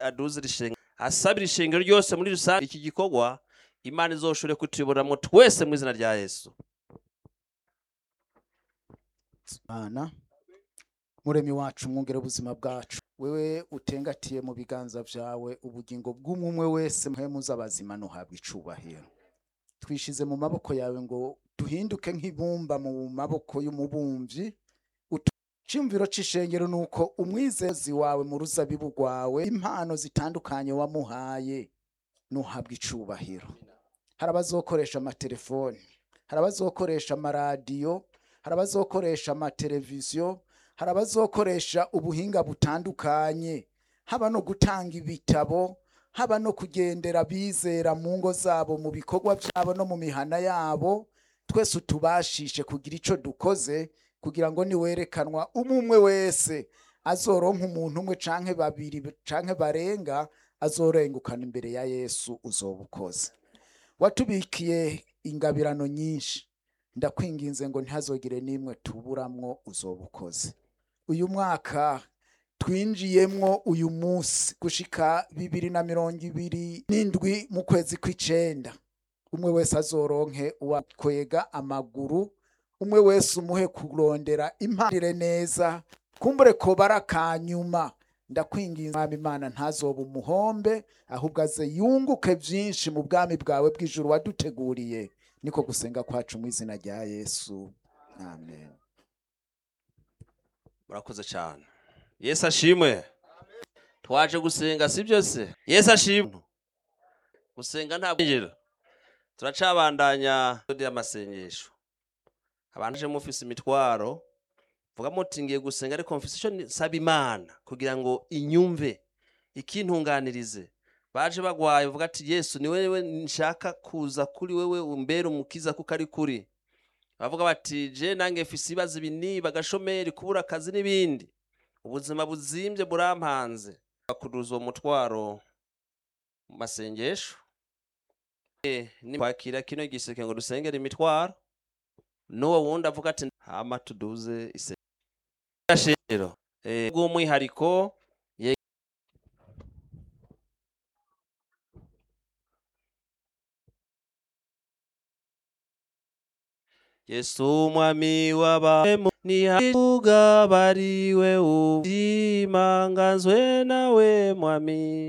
aduze ishengero asabira ishengero ryose muri rusange iki gikorwa imana izoshobore kutuyoboramo twese mu izina rya yesu Mana muremyi wacu mwongere ubuzima bwacu wewe utengatiye mu biganza vyawe ubugingo bw'umwe wese mpemu z'abazima nuhabwa icubahiro twishize mu maboko yawe ngo duhinduke nk'ibumba mu maboko y'umubumvyi Cimviro c'ishengero nuko umwizezi wawe mu ruzabibu rwawe impano zitandukanye wamuhaye nuhabwa icubahiro hari abazokoresha amatelefoni hari abazokoresha amaradiyo hari abazokoresha amateleviziyo hari abazokoresha ubuhinga butandukanye haba no gutanga ibitabo haba no kugendera bizera mu ngo zabo mu bikorwa byabo no mu mihana yabo twese utubashishe kugira ico dukoze kugira ngo niwerekanwa umwe wese azoronka umuntu umwe canke babiri canke barenga azorengukana imbere ya yesu uzoba ukoze watubikiye ingabirano nyinshi ndakwinginze ngo ntihazogire n'imwe tuburamwo uzoba ukoze uyu mwaka twinjiyemwo uyu munsi gushika bibiri na mirongo ibiri n'indwi mu kwezi kw'icenda umwe wese azoronke uwakwega amaguru umwe wese umuhe kurondera impanire neza kumbure ko barakanyuma ndakwinginze mwami imana ntazoba umuhombe ahubwo aze yunguke vyinshi mu bwami bwawe bw'ijuru waduteguriye niko gusenga kwacu mu izina rya yesu amen murakoze cyane yesu ashimwe twaje gusenga si byose yesu ashimwe gusenga nta bwinjira turacabandanya y'amasengesho abantu aje mufise imitwaro vuga muti ngiye gusenga ariko mfise ico nsaba imana kugira ngo inyumve ikintunganirize baje bagwaye uvuga ati yesu ni wewe nshaka kuza kuri wewe umbere umukiza kuko ari kuri bavuga bati je nange mfise ibibazo ibi n'ibi agashomeri kubura akazi n'ibindi ubuzima buzimbye burampanze bakuruza uwo mutwaro mu masengesho Eh, ni kwakira kino giseke ngo dusengere imitwaro n'uwo wundi avuga ati hama tuduze isengero eh, bw'umwihariko ye- yesu umwami w'abahemu nihagabariwe ubuzima ngazwe nawe mwami